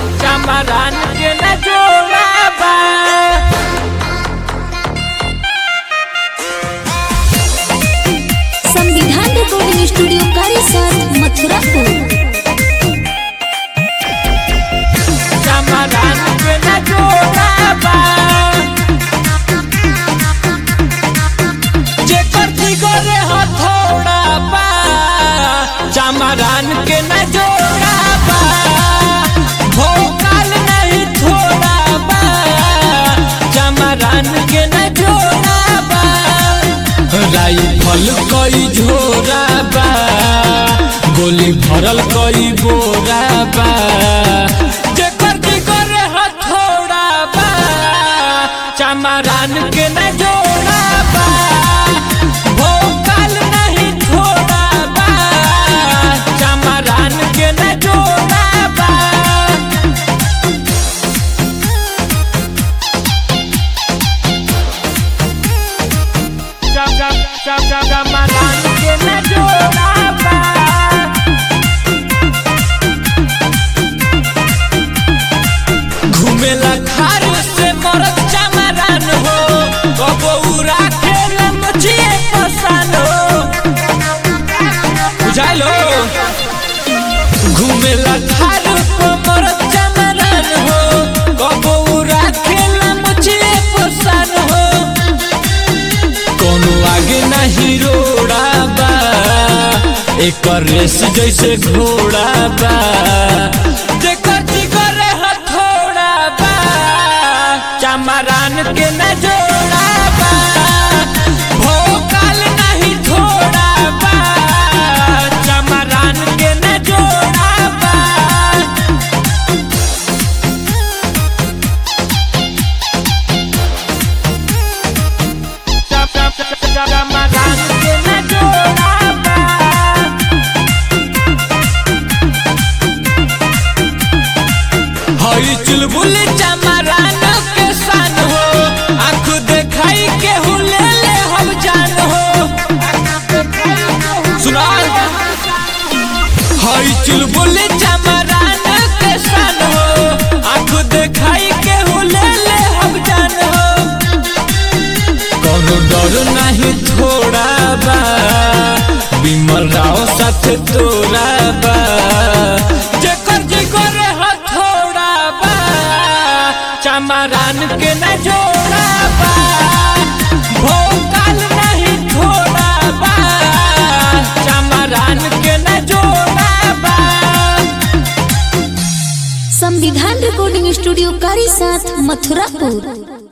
चमरान के न जोड़ा बा संविधान रिकॉर्डिंग स्टूडियो कारीसर मथुरापुर चमरान के न जोड़ा बा जेकर दिगरे हथौड़ा बा चमरान के न जोड़ा बा भोकाल नहीं थोड़ा बा चमरान के न जोड़ा बा राइफल कई झोरा बा गोली भरल कई बोरा बा जेकर दिगर हथौड़ा बा चमरान के न जोड़ा बा भोकाल नहीं थोड़ा बा चमरान के न जोड़ा बा Jam jam jam jam jam malan ke na joda ba घुमेला खार से मरद चमरान हो कबो उड़ा खेला मचिए पसान हो बुझाइलो घुमेला खार से मरद चमरान हो कबो उड़ा खेला मचिए पसान हो कोनो आगे नहीं रोड़ा बा एक रेस जैसे घोड़ा बा जेकर जिगर हथौड़ा बा चमरान के न जोड़ा बा भोकाल नहीं थोड़ा बा चमरान के न जोड़ा बा चमरान के न जोड़ा बा हई चुलबुल चमरान के सान हो आँख देखाई के हुले ले हम जान हो सुना हई चुलबुल चमरान के सान हो आँख देखाई के हुले ले हम जान हो कोनो डर नहीं थोड़ा बा विमल राव साथ तोरा बा जेकर जिगर हथौड़ा बा चमरान के न जोड़ा बा भोकाल नहीं थोड़ा बा चमरान के न जोड़ा बा संविधान रिकॉर्डिंग स्टूडियो कारीसाथ मथुरापुर